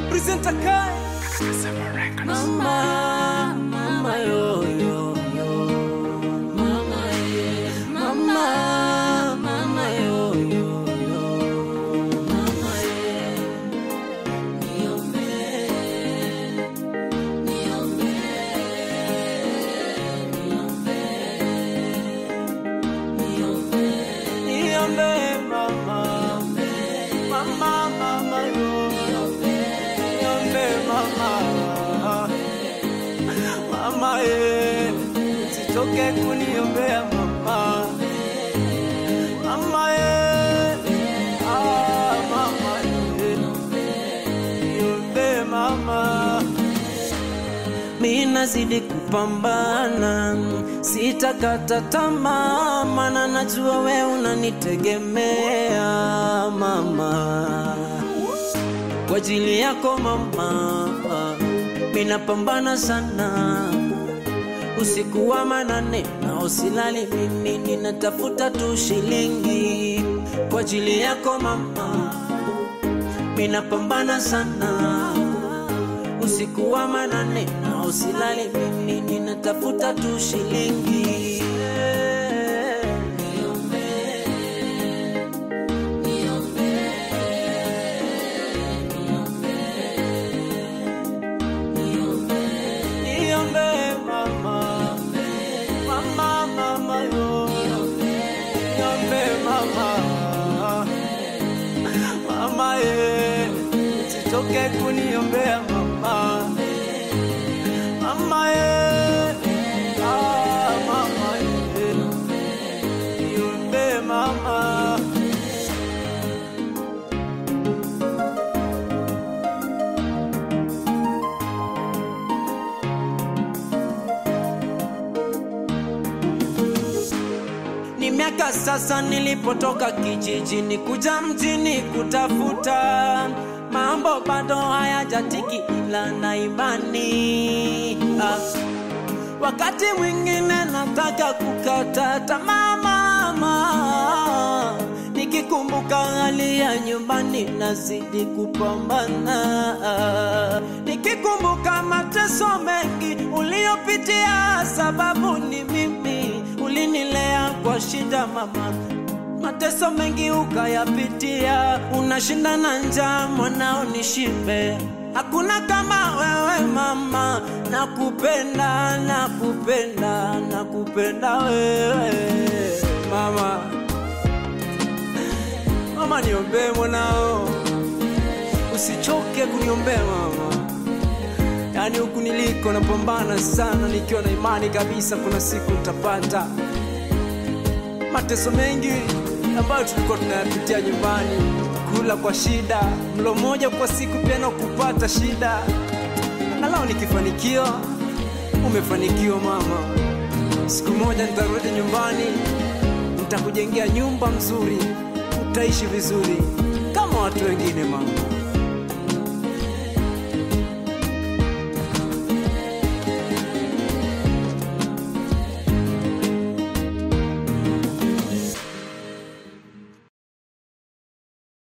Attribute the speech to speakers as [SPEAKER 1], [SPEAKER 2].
[SPEAKER 1] presenter Kai. Mama, mama yo yo yo. Mama ye, mama, mama yo yo yo. Mama ye, niombe, niombe, niombe, niombe, niombe mama, mama, mama yo. Niombe mama, mama ye, usitoke kuniombea mama, mama ye, ah, mama ye, niombe mama. Mi nazidi kupambana, sitakata tamaa, maana najua we unanitegemea mama kwa ajili yako mama, minapambana sana usiku wa manane na usilali, mimi ninatafuta tu shilingi kwa ajili yako mama, minapambana sana usiku wa manane na usilali, mimi ninatafuta tu shilingi Niombe mama, mama, mama yo. Niombe mama, mama ye, usitoke kuniombea mama, mama ye, ah, mama ye, niombe mama. Ni miaka sasa nilipotoka kijijini kuja mjini kutafuta mambo, bado hayajatiki ila na imani ah. Wakati mwingine nataka kukata tamaa mama, nikikumbuka hali ya nyumbani nazidi kupambana, nikikumbuka mateso mengi uliyopitia, sababu ni mimi ulinilea kwa shida mama, mateso mengi ukayapitia, unashinda na njaa mwanao nishibe. Hakuna kama wewe mama, nakupenda, nakupenda, nakupenda wewe mama. Mama, niombee mwanao, usichoke kuniombea mama. Yaani huku niliko napambana sana, nikiwa na imani kabisa kuna siku nitapata mateso mengi ambayo tulikuwa tunayapitia nyumbani, kula kwa shida, mlo mmoja kwa siku pia na kupata shida. Angalau nikifanikiwa, umefanikiwa mama. Siku moja nitarudi nyumbani, nitakujengea nyumba mzuri, utaishi vizuri kama watu wengine mama.